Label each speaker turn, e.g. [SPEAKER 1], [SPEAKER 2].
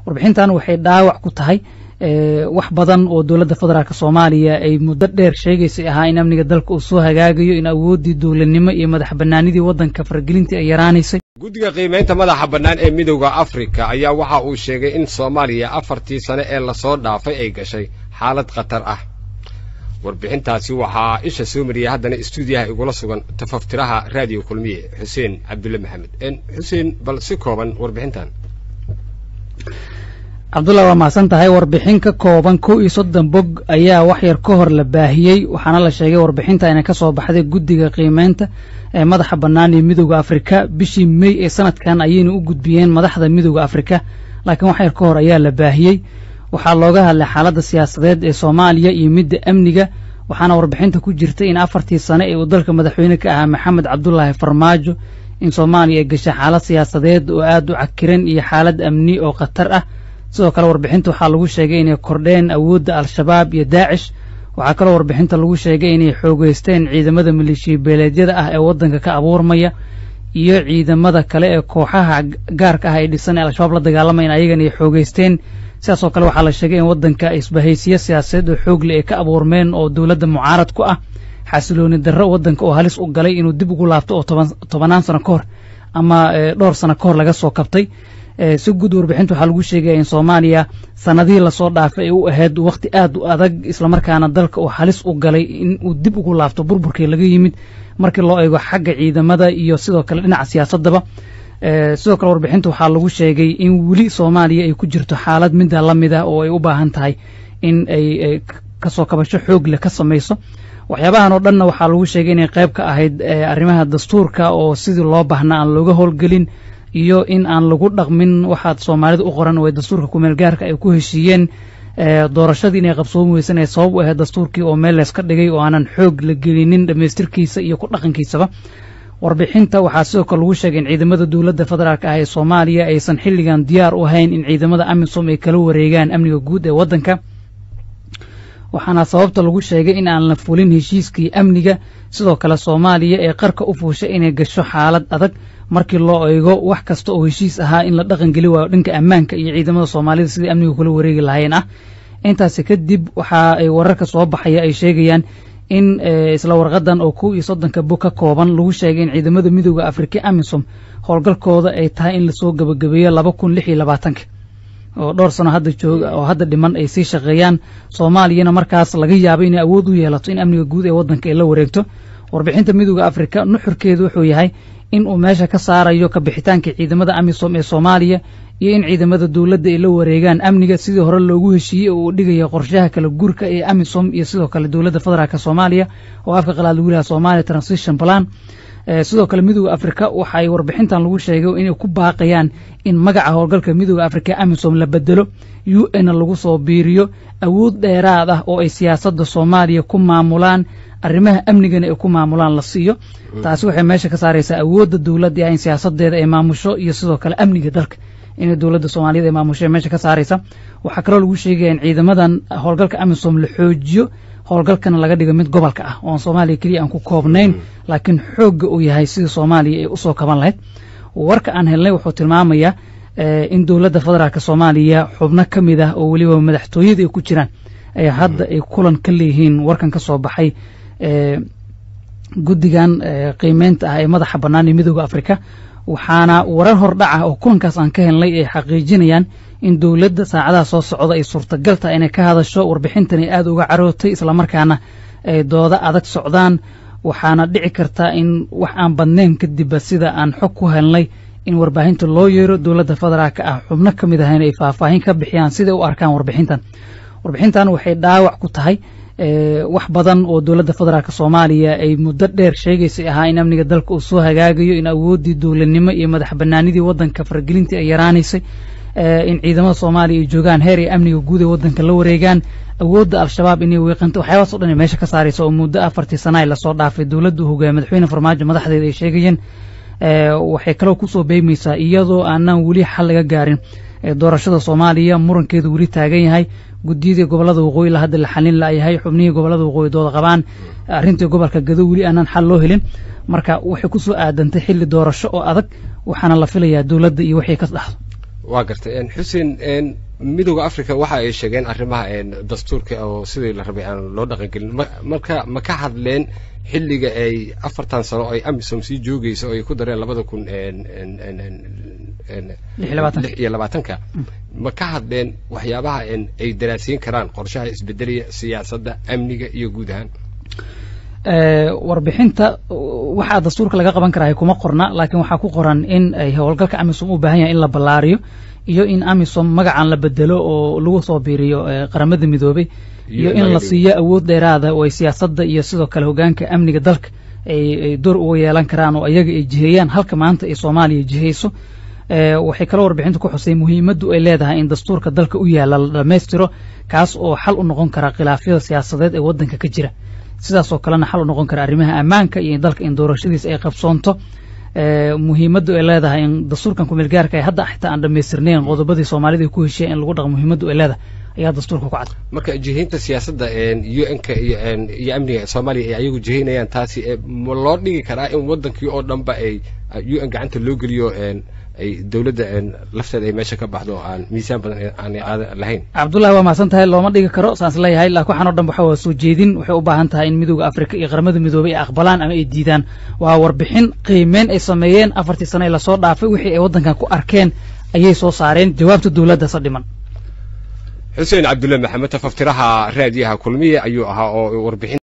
[SPEAKER 1] warbixintan waxay dhaawac ku tahay wax badan oo dowladda federaalk soomaaliya ay muddo dheer sheegaysay ahaa in amniga dalka uu soo hagaagayo in awooddii dowladnimo iyo madax bannaanidii waddanka faragelintii ay yaraanaysay
[SPEAKER 2] guddiga qiimaynta madaxa bannaan ee midowda afrika ayaa waxa uu sheegay in soomaaliya afartii sane ee lasoo dhaafay ay gashay xaalad khatar ah warbixintaasi waxaa isha soo mariyay haddana istuudiyaha igula sugan tafaftiraha raadiyo kulmiye xuseen cabdulle maxamed xuseen bal si kooban warbixintan
[SPEAKER 1] cabdullah waa mahadsan tahay warbixin ka kooban kow iyo soddon bog ayaa wax yar ka hor la baahiyey waxaana la sheegay warbixinta inay ka soo baxday guddiga qiimeynta ee madaxa bannaan ee midowda afrika bishii mey ee sanadkan ayayna u gudbiyeen madaxda midowda afrika laakiin wax yar ka hor ayaa la baahiyey waxaa looga hadlay xaaladda siyaasadeed ee soomaaliya iyo midda amniga waxaana warbixinta ku jirtay in afartii sane ee uu dalka madaxweyne ka ahaa maxamed cabdulaahi farmaajo in soomaaliya ay gashay xaalad siyaasadeed oo aad u cakiran iyo xaalad amni oo khatar ah sidoo kale warbixinta waxaa lagu sheegay inay kordheen awoodda al-shabaab iyo daacish waxaa kaloo warbixinta lagu sheegay inay xoogeysteen ciidamada maleeshiya beeleedyada ah ee waddanka ka abuurmaya iyo ciidamada kale ee kooxaha gaarka ah ay dhisan ee al-shabaab la dagaalamayan ayagana ay xoogeysteen sidaasoo kale waxaa la sheegay in waddanka isbahaysiyo siyaasadeed oo xoogle ay ka abuurmeen oo dowladda mucaarad ku ah xasilooni darro waddanka oo halis u galay inuu dib ugu laabto oo tobanaan sano ka hor ama dhowr sano ka hor laga soo kabtay si guud warbixinta waxaa lagu sheegaya in soomaaliya sanadihii lasoo dhaafay ay u ahayd wakhti aad u adag islamarkaana dalka uu halis u galay in uu dib ugu laabto burburkii laga yimid markii loo eego xagga ciidamada iyo sidoo kale dhinaca siyaasadaba sidoo kale warbixinta waxaa lagu sheegay in weli soomaaliya ay ku jirto xaalad midda la mid ah oo ay u baahan tahay in ay kasoo kabasho xoog leh ka samayso waxyaabahan oo dhanna waxaa lagu sheegay inay qayb ka ahayd arrimaha dastuurka oo sidii loo baahnaa aan looga howlgelin iyo in aan lagu dhaqmin waxaad soomaalida u qoran oo ay dastuurka kumeel gaarka ay ku heshiiyeen doorashadii inay qabsoomi weysan ee sabab u ahayd dastuurkii oo meel leeska dhigay oo aanan xoog la gelinin dhammaystirkiisa iyo ku dhaqankiisaba warbixinta waxaa sidoo kale lagu sheegay in ciidamada dowladda federaalk ah ee soomaaliya aysan xilligan diyaar u ahayn in ciidamada amisom ay kala wareegaan amniga guud ee waddanka waxaana sababta lagu sheegay in aan la fulin heshiiskii amniga sidoo kale soomaaliya ee qarka u fuushay inay gasho xaalad adag markii loo eego wax kasta oo heshiis ahaa in la dhaqan geli waayo dhanka ammaanka iyo ciidamada soomaalida sidii amniga kula wareegi lahaayeen ah intaasi kadib waxa ay wararka soo baxaya ay sheegayaan in isla warqadan oo kow iyo soddonka bog ka kooban lagu sheegay in ciidamada midooda afrika amisom howlgalkooda ay tahay in lasoo gebagabeeyo laba kun lix iyo labaatanka oo dhowr sano hadda jooga oo hadda dhiman ay sii shaqeeyaan soomaaliyana markaas laga yaabo inay awood u yeelato in amniga guud ee waddanka ay la wareegto warbixinta midooda afrika nuxurkeedu wuxuu yahay in uu meesha ka saarayo kabixitaanka ciidamada amisom ee soomaaliya iyo in ciidamada dowladda ay la wareegaan amniga sidii hore loogu heshiiyey oo uu dhigaya qorshaha kala guurka ee amisom iyo sidoo kale dowladda federaalk soomaaliya oo afka qalaad lagu yahay somalia transition plan sidoo kale midooda afrika waxa ay warbixintan lagu sheegay inay ku baaqayaan in magaca howlgalka midooda afrika amisom la bedelo u n lagu soo biiriyo awood dheeraad ah oo ay siyaasadda soomaaliya ku maamulaan arrimaha amnigana ay ku maamulaan la siiyo taasi waxay meesha ka saaraysaa awoodda dowladda in siyaasadeeda ay maamusho iyo sidoo kale amniga dalka inay dowladda soomaaliyad ay maamusho meesha ka saaraysa waxaa kaloo lagu sheegaya in ciidamadan howlgalka amisom la xoojiyo howlgalkana laga dhigo mid gobolka ah oon soomaaliya keliya aan ku koobnayn laakiin xoogga uu yahay sidii soomaaliya ay usoo kaban lahayd warka aan helnay wuxuu tilmaamayaa in dowladda federaalk soomaaliya xubno ka mid ah oo weliba madaxtooyada ay ku jiraan ay hadda ay kulan ka leeyihiin warkan ka soo baxay guddigan qiimeynta ah ee madaxa bannaan ee midooda afrika waxaana warar hordhaca oo kulankaas aan ka helnay ay xaqiijinayaan in dowladda saacadaha soo socda ay suurtagal tahay inay ka hadasho warbixintan ay aada uga carootay islamarkaana ay doodo adag socdaan waxaana dhici karta in wax aan badnayn kadibba sida aan xog ku helnay in warbaahinta loo yeero dowladda federaalka ah xubno ka mid ahayna ay faahfaahin ka bixiyaan siday u arkaan warbixintan warbixintan waxay dhaawac ku tahay wax badan oo dowladda federaalk soomaaliya ay muddo dheer sheegaysay ahaa in amniga dalka uu soo hagaagayo in awooddii dowladnimo iyo madax bannaanidii waddanka faragelintii ay yaraanaysay in ciidamada soomaaliya ay joogaan heer ay amniga guud ee waddanka la wareegaan awoodda al-shabaab inay weeqanto waxyaabaas o dhan ay meesha ka saaraysa oo muddo afartii sana ay lasoo dhaafay dowladda u hogaamiya madaxweyne farmaajo madaxdeeda ay sheegayeen waxay kaloo kusoo beegmaysaa iyadoo aanan weli xal laga gaarin doorashada soomaaliya murankeedu weli taagan yahay guddiyadii gobolada waqooyi la hadda la xalin laayahay xubnihii gobolada waqooyi dooda qabaan arrintii gobolka gado weli aanan xal loo helin marka waxay kusoo aadantay xilli doorasho oo adag waxaana la filayaa dowladda iyo waxay ka dhaxdo
[SPEAKER 2] waa gartay xuseen midooda africa waxa ay sheegeen arrimaha dastuurka oo sidii la rabay aan loo dhaqangelin marka ma ka hadleen xilliga ay afartan sano ay amisom sii joogaysa oo ay ku dareen labada kun lix iyo labaatanka ma ka hadleen waxyaabaha ay daraasiin karaan qorshaha isbedelaya siyaasadda amniga iyo guud ahaan
[SPEAKER 1] warbixinta waxaa dastuurka laga qaban karaa kuma qorna laakiin waxaa ku qoran in ay howlgalka amisom u baahan yahay in la ballaariyo iyo in amisom magacan la bedelo oo lagu soo biiriyo qaramada midoobay iyo in la siiyo awood dheeraada oo ay siyaasadda iyo sidoo kale hogaanka amniga dalka ay door uga yeelan karaan oo ayaga ay jiheeyaan halka maanta ay soomaaliya jihayso waxay kaloo warbixinta ku xusay muhiimaddu ay leedahay in dastuurka dalka u yaalla la dhammaystiro kaas oo xal u noqon kara khilaafyada siyaasadeed ee waddanka ka jira sidaas oo kalena xal u noqon kara arrimaha ammaanka iyo dalka in doorashadiisa ay qabsoonto muhiimaddu ay leedahay in dastuurkan kumeelgaarka ay hadda xitaa aan dhammaystirnayn qodobadii soomaalida ku heshiya in lagu dhaqo muhiimaddu ay leedahay ayaa dastuurka ku cad
[SPEAKER 2] marka jihaynta siyaasadda u n-ka iyo amniga soomaaliya ay ayagu jihaynayaan taasi ma loo dhigi karaa in waddankii oo dhanba ay u n gacanta loo geliyo ay dowladda lafteeda ay meesha ka baxdo oo aan miisaan badan aanay qaada lahayn
[SPEAKER 1] cabdullahi waa mahadsan tahay looma dhigi karo saas leeyahay laakiin waxaan o dhan waxa waa soo jeedin waxay u baahan tahay in midooda afrika iyo qaramada midoobay ay aqbalaan ama ay diidaan waa warbixin qiimeyn ay sameeyeen afartii sano ee lasoo dhaafay wixii ay waddankan ku arkeen ayay soo saareen jawaabta dowladdaasa dhiman
[SPEAKER 2] xuseen cabdulle maxamed tafaftiraha raadiyaha kulmiye ayuu ahaa oo warbixin